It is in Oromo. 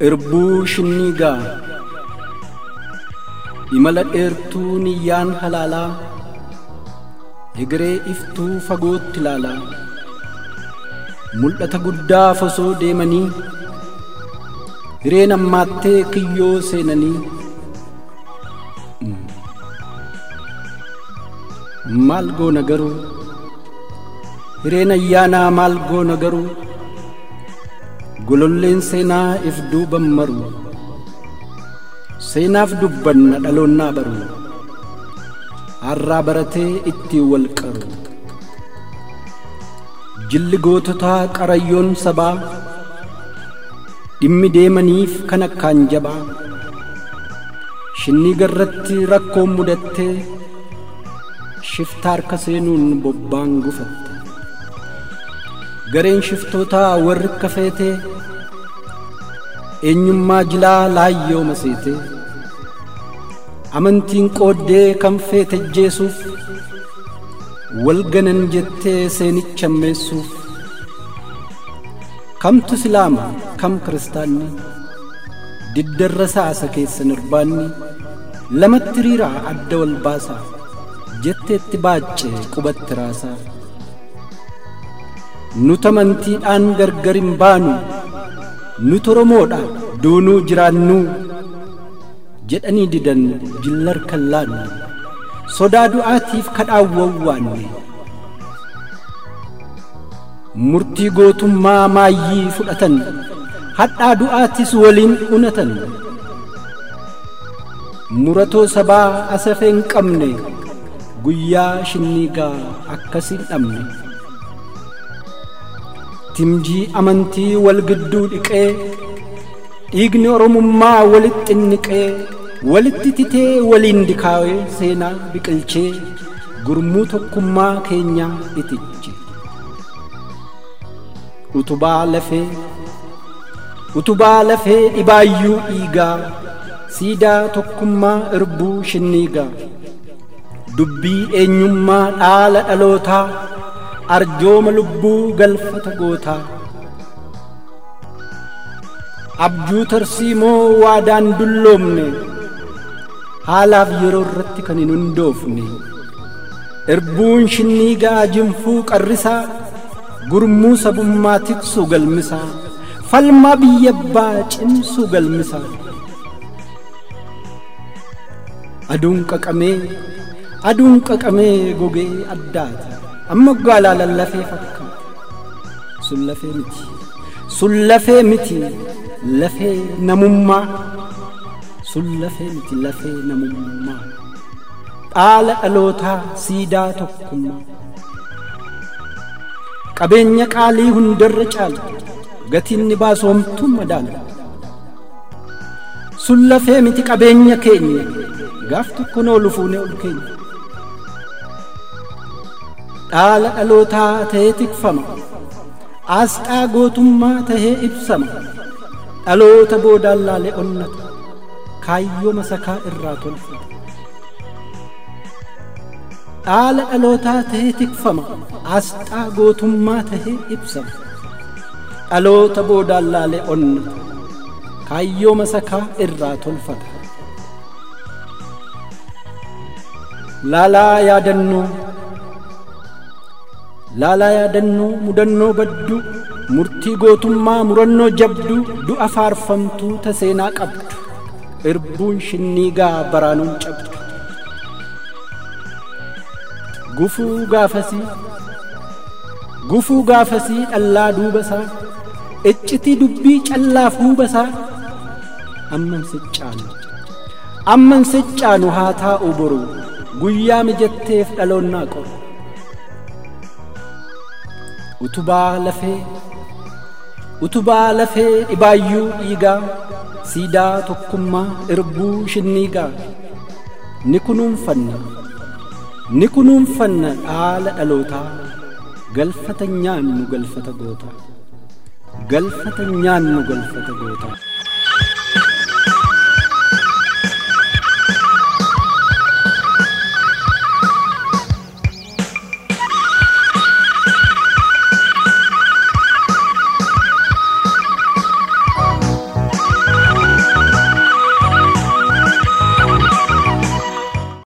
Irbuu shinniigaa imala dheertuu niyyaan halaalaa egeree iftuu fagootti ilaalaa mul'ata guddaa fosoo deemanii hireen ammaattee kiyyoo seenanii maal goona garuu hireen ayyaanaa maal goona garuu gololleen seenaa if duuban maru seenaaf dubbanna dhaloonnaa baru harraa baratee ittiin wal qaru jilli goototaa qarayyoon sabaa dhimmi deemaniif kan akkaan jabaa shinnii garratti rakkoon mudattee shifta harka seenuun bobbaan gufatte gareen shiftootaa warri kafeetee eenyummaa jilaa laayyoo maseete amantiin qooddee kan feete jeesuuf wal ganan jettee seenicha ammeessuuf kamtu islaama kam kiristaanni diddarra saasa keessan irbaanni lamatti riiraa adda wal baasaa jetteetti baacce qubatti raasaa nuti amantiidhaan gargar hin baanu nuti oromoodha duunuu jiraannuu jedhanii didan jillar kan laanne sodaa du'aatiif kadhaawwawwaanne murtii gootummaa maayyii fudhatan hadhaa du'aatis waliin unatan muratoo sabaa asafee hin qabne guyyaa shinniigaa akkasiin dhabne timjii amantii wal gidduu dhiqee dhiigni oromummaa walitti inniqee walitti titee waliin dikaawee seenaa biqilchee gurmuu tokkummaa keenyaa itiche utubaa lafee utubaa lafee dhibaayyuu dhiigaa siidaa tokkummaa irbuu shinniigaa dubbii eenyummaa dhaala dhalootaa arjooma lubbuu galfata gootaa abjuu tarsiimoo waadaan dulloomne haalaaf yeroo irratti kan hin hundoofne irbuun shinniigaa jinfuu qarrisaa gurmuu sabummaa tiksuu galmisaa falmaa biyyabbaa cimsuu galmisaa aduun qaqamee aduun qaqamee gogee addaata amma gaalaa lallafee fakkaata sun lafee miti sun lafee miti lafee namummaa sun lafee miti lafee namummaa dhaala dhalootaa siidaa tokkummaa qabeenya qaalii hundarra caala gatiin ni baasu homtuu madaala sun lafee miti qabeenya keenya gaaf tokko noo lufuune ol keenya dhaala dhalootaa ta'ee tikfama aasxaa gootummaa tahee ibsama dhaloota boodaan laalee onnata kaayyoo masakaa irraa tolfata dhaala dhalootaa tahee tikfama aasxaa gootummaa tahee ibsama dhaloota boodaan laalee onnata kaayyoo masakaa irraa tolfata laalaa yaadannoo laalaa yaadannoo mudannoo badduu murtii gootummaa murannoo jabduu du'a faarfamtuu ta seenaa qabdu irbuun shinniigaa baraanuun cabdu gufuu gaafasii gufuu gaafasii dhallaa duubasaa iccitii dubbii callaaf huubasaa amman siccaanu amman siccaanu haa taa'u boru guyyaa mijatteef dhaloonnaa qoru utubaa lafee utubaa lafee dhibaayyuu dhiigaa siidaa tokkummaa irbuu shinniigaa ni kunuunfanna ni kunuunfanna dhaala dhalootaa galfata nyaannu galfata gootaa galfata nyaannu galfata gootaa